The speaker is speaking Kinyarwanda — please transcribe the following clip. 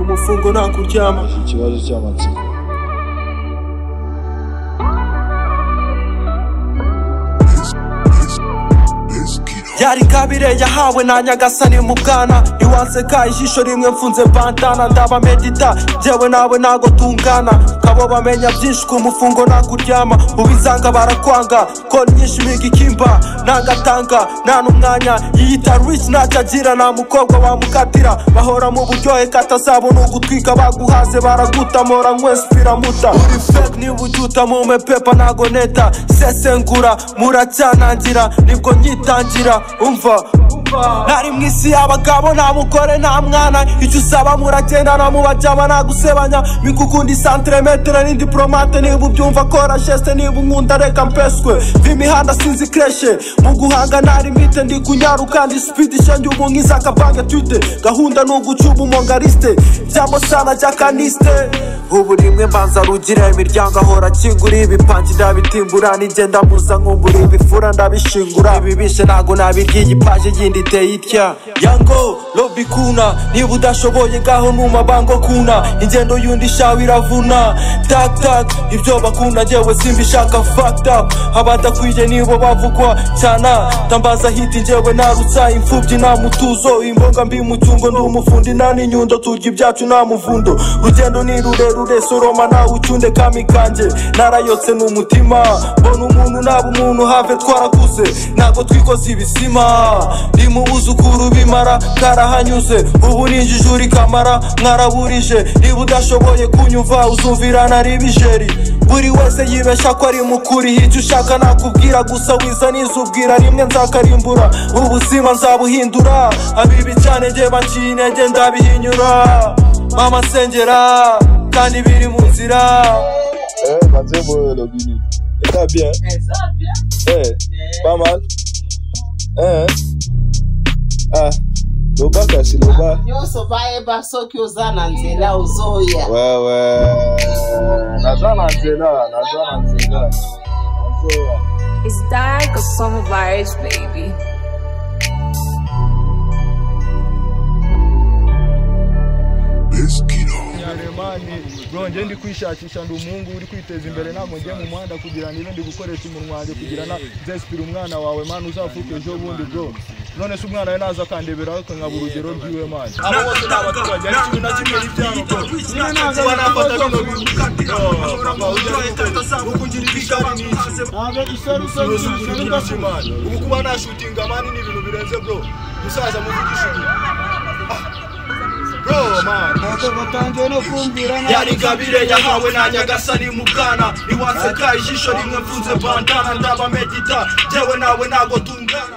umufungo nta kuryama ikibazo cy'amatsiko yari kabire yahawe na nyagasani mu bwana iwanseka ijisho rimwe mfunze bandana ndaba medita jyewe nawe ntago tungana kabo bamenya byinshi ku mufungo nakuryama ubizanga barakwanga kora nyinshi miga ikimba ntangatanga nta n'umwanya yiyita rich ntacyo agira nta mukobwa wamukatira bahora mu buryohe katazabona ugutwika baguhaze baragutamora nkwese biramuta uri fake niba ujuta mu mepepa ntago neta sesengura muracyanangira nibwo nyitangira umva nari mu isi y'abagabo nta mugore nta mwana icyo usaba muragendana mubaryama nta gusebanya mikukunda isantiremetere n'indiporomate niba ubyumva kora jeste niba unkunda reka mpeswe v'imihanda sinzi kreshe mu guhanga nta limite ndi kunyaruka ndi sipidi ishenge umuntu nk'izakabange twite gahunda ni ugucuba umongariste byamo sana jyakaniste ubu rimwe mbanza rugira imiryango ahora akingura ibipanki ndabitimbura n'ijye ndamuza nkumbura ibifura ndabishingura ibi bishe ntago nabiryiye ipaje yindi iteye itya yango lobi kuna niba udashoboye ngaho numa bango kuna ingendo yundi shawe iravuna tak tak ibyo bakunda njyewe simbishaka fucked up abadakwiye nibo bavugwa cyane tambaza hiti njyewe narutsa imfubyi nta mutuzo imbonga mbi mu cyungo ndi umufundi nta n'inyundo turya ibyacu nta muvundo rugendo ni rurerure soroma nawe ucunde kami kanjye narayotse ni umutima mbona umuntu naba umuntu have twarakuze ntabwo twikoze ibisima ndi mu buzukuru bimara karahanyuze ubu ninjijura ikamara mwaraburije niba udashoboye kunyumva uzumvira nari bijeri buri wese yibeshya ko ari mukuri icyo ushaka nakubwira gusa wiza nizubwira rimwe nzakarimbura ubuzima nzabuhindura abibi cyane njye banciye intege ndabihinyura mama sengera kandi biri mu nzira Eh, Mathieu Boye, le Guinée. Et ça bien Eh, pas mal Eh, Ah, Loba kasi Loba nyonso bayeba soki oza na nzela ozoya wewe naza na nzela naza na nzela nazoya It's like a summer vibes, baby. nyaremani bro njye ndi kwishakisha ndi umuhungu uri kwiteza imbere ntabwo njye mu muhanda kugira nibe ndi gukoresha umunwa wanjye kugira na zesipira umwana wawe mani uzafuke ejo bundi bro none se umwana we naza akandeberaho akangaba urugero rw'iwe mani abo bose ni abaturage ariko ibi na kimwe ni ibyabo niba ntabwo nafata bino bintu papa ujya gukora ukungira ibigari ni iki ntusubize mani ubu kuba nashutinga mani ni ibintu birenze bro musaza muvugishe ibi bro mani yari gabire yahawe na nyagasani mu bwana iwanseka ijisho rimwe mfunze bandana ndaba medita jyewe nawe ntago tungana